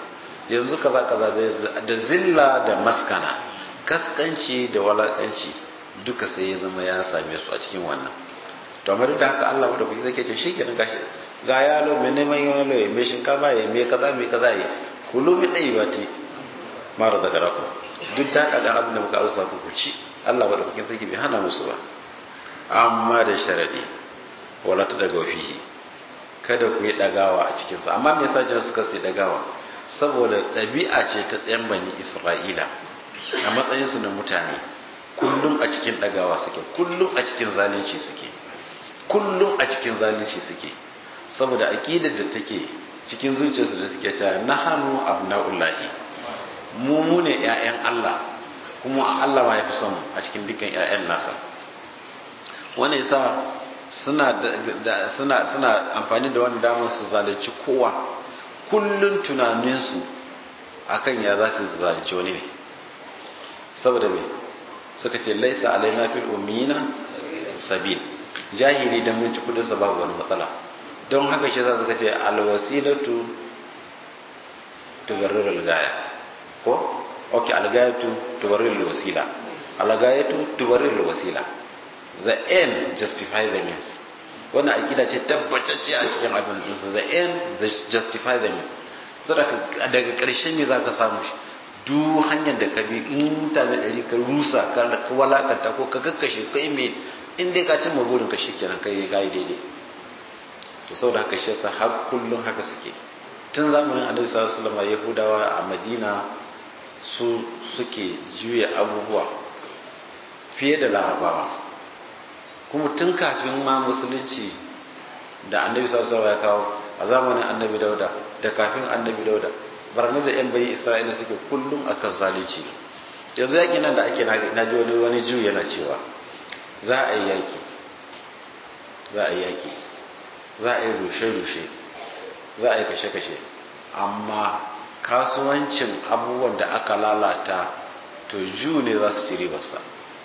yanzu kaza kaza da zilla da maskana kaskanci da walakanci duka sai ya zama ya same su a cikin wannan to amma duk da haka Allah da kuke zake ce shikenan gashi ga yalo mai neman yalo ya mai shinkafa ya mai kaza mai kaza ya kulu mi dai bati mara da garako duk da haka ga abin da muka arsa ku ci Allah da kuke zake bai hana musu ba amma da sharadi wala ta daga fihi kada ku yi dagawa a cikin sa amma me yasa jin suka sai dagawa saboda ɗabi'a ce ta ɗayan bani Isra'ila a matsayin su na mutane kullum a cikin dagawa suke kullum a cikin zalunci suke kullum a cikin zalunci suke saboda aqidar da take cikin zuciyarsu da suke cewa nahanu abnaullahi mu mu ne ƴaƴan Allah kuma Allah ma yafi son a cikin dukkan ƴaƴan nasa wannan yasa suna da suna suna amfani da wannan damar su zalunci kowa kullun tunaninsu akan ya za su zalunci wani ne saboda me suka ce laisa alaina fil ummina sabil jahili dan mun ci kudin sa babu wani matsala don haka shi za su ce alwasilatu tubarrir algaya ko okay algayatu tubarrir alwasila algayatu tubarrir alwasila the end justify the means wannan akida ce tabbatacce a cikin abin dinsu the end justify the means saboda daga ƙarshen me za ka samu shi duk hanyar da ka bi in mutane ɗari ka rusa ka walakanta ko ka kakkashe kai me in dai ka cimma burin ka shikenan kai ka yi daidai to saboda haka shi yasa har kullum haka suke tun zamanin annabi sallallahu alaihi wasallam yahudawa a madina su suke juya abubuwa fiye da larabawa kuma tun kafin ma musulunci da annabi sallallahu alaihi wasallam ya kawo a zamanin annabi dauda da kafin annabi dauda barna da yan bayi isra'ila suke kullum akan zalunci yanzu yaƙi nan da ake na ji wani wani ju yana cewa za a yi yaƙi za a yi yaƙi za a yi rushe-rushe za a yi kashe-kashe amma kasuwancin abubuwan da aka lalata to ju ne za su ci ribarsa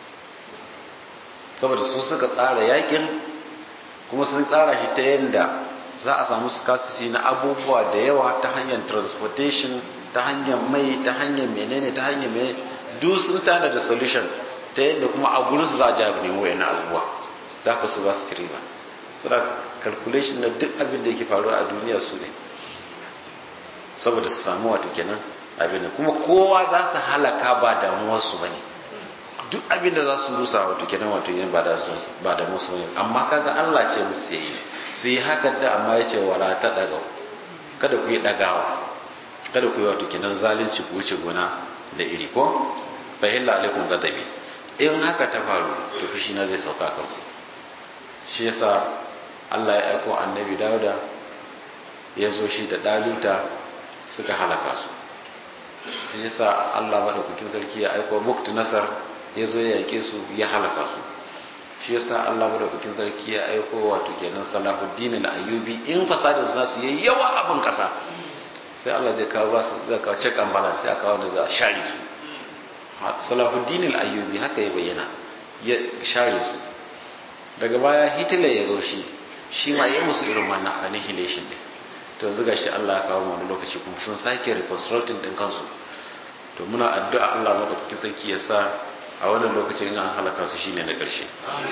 saboda su suka tsara yaƙin kuma sun tsara shi ta yadda za a samu scarcity na abubuwa da yawa ta hanyar transportation ta hanyar mai ta hanyar menene ta hanyar menene duk sun tana da solution ta yadda kuma a gurin su za a jabi nemo yana abubuwa za ka su za su ci riba suna calculation na duk abin da yake faruwa a duniya su ne saboda su samu wato kenan abin kuma kowa za su halaka ba damuwarsu ba ne duk abin da za su rusa wato kenan wato yin ba da musu ne amma kaga Allah ce musu yayi sai haka da amma ya ce wala ta daga kada ku yi dagawa kada ku yi wato kenan zalunci ku wuce gona da iri ko fa hilla alaikum gadabi in haka ta faru to fushi na zai sauka kan ku shi yasa Allah ya aiko annabi Dawuda ya zo shi da daluta suka halaka su shi yasa Allah madaukakin sarki ya aiko Buktu Nasar ya zo ya yake su ya halaka su shi yasa Allah madaukakin sarki ya aiko wato kenan Salahuddin al-Ayyubi in fasadin su nasu yayi yawa abin kasa sai Allah zai kawo basu zai kawo check and balance sai aka kawo da za a share su Salahuddin al-Ayyubi haka ya bayyana ya share su daga baya Hitler ya zo shi shi ma ya musu irin wannan annihilation din to yanzu gashi Allah ya kawo wani lokaci kuma sun sake reconstructing din kansu to muna addu'a Allah madaukakin sarki ya sa a wannan lokacin an halaka su shine na ƙarshe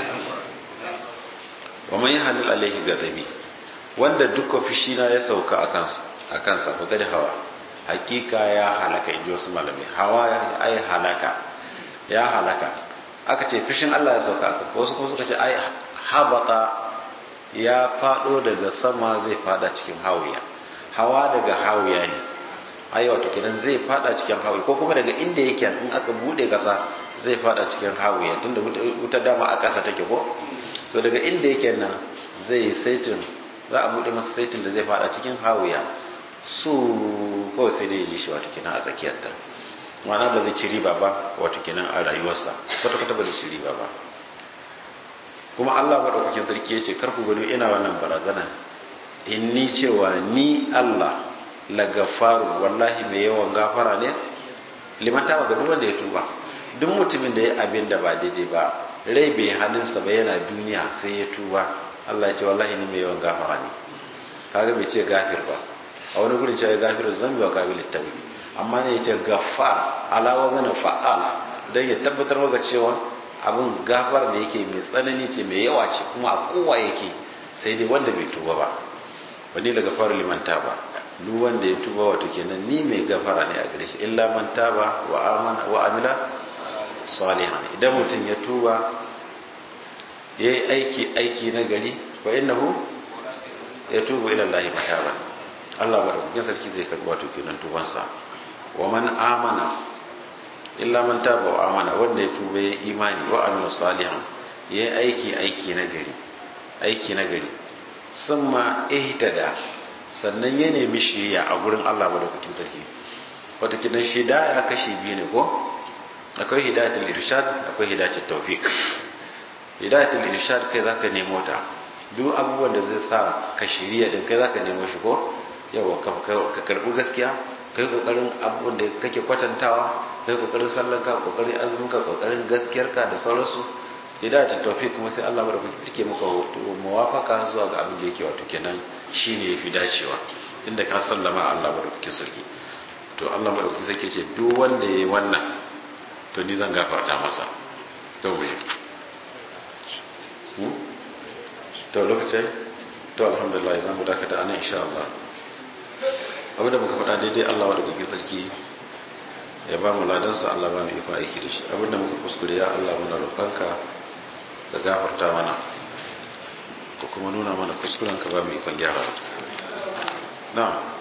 wa man yahlil alaihi gadabi wanda duka fushi na ya sauka a kansa a kansa ko kada hawa hakika ya halaka inji wasu malamai hawa ai halaka ya halaka aka ce fushin Allah ya sauka aka wasu kuma suka ce ai habata ya fado daga sama zai fada cikin hawiya hawa daga hawiya ne ai wato kenan zai fada cikin hawiya ko kuma daga inda yake in aka bude kasa zai fada cikin hawiya tunda wuta dama a kasa take ko to daga inda yake nan zai saitin za a bude masa saitin da zai fada cikin hawiya su kawai sai dai ya ji shi wato kenan a tsakiyarta ma'ana ba zai ci riba ba wato kenan a rayuwarsa kwata-kwata ba zai ci riba ba kuma Allah maɗaukakin sarki ya ce karku gado ina wannan barazana in ni cewa ni Allah lagafaru wallahi mai yawan gafara ne liman ta ga duk wanda ya tuba duk mutumin da ya abin da ba daidai ba rai bai halinsa ba yana duniya sai ya tuba Allah ya ce wallahi ni mai yawan gafara ne kaga bai ce gafir ba a wani gurin cewa gafir zambi wa kabil tabi amma ne ya ce gafar ala wazana fa'al don ya tabbatar maka cewa abin gafar da yake mai tsanani ce mai yawa ce kuma a kowa yake sai dai wanda bai tuba ba wani da gafar limanta ba duk wanda ya tuba wato kenan ni mai gafara ne a gare shi illa man taba wa amana wa amila salihan idan mutum ya tuba ya yi aiki aiki na gari wa innahu ya tuba ila Allah mataban Allah madaukakin sarki zai karɓi wato kenan tubansa wa man amana illa man taba wa amana wanda ya tuba ya imani wa amila salihan ya yi aiki aiki na gari aiki na gari summa ihtada sannan ya nemi shiriya a gurin Allah madaukakin sarki wato kidan shida ya kashi biyu ne ko akwai hidayatul irshad akwai hidayatul tawfiq hidayatul irshad kai zaka nemo ta duk abubuwan da zai sa ka shiriya din kai zaka nemo shi ko yawa ka karbi gaskiya kai kokarin abubuwan da kake kwatantawa kai kokarin sallanka kokarin azuminka kokarin gaskiyarka da sauransu hidayatul tawfiq kuma sai Allah madaukaki take maka muwafaka zuwa ga abin da yake wato kenan shine yafi dacewa inda ka sallama Allah madaukakin sarki to Allah madaukakin sarki ce duk wanda yayi wannan to ni zan gafarta masa to mu to lokacin to alhamdulillah zan mu dakata anan insha Allah abin da muka faɗa daidai Allah madaukakin sarki ya ba mu ladansa Allah ba mu ikon aiki da shi abin da muka kuskure ya Allah muna roƙonka da gafarta mana ko kuma nuna mana kuskuren ka ba mu ikon gyara na'am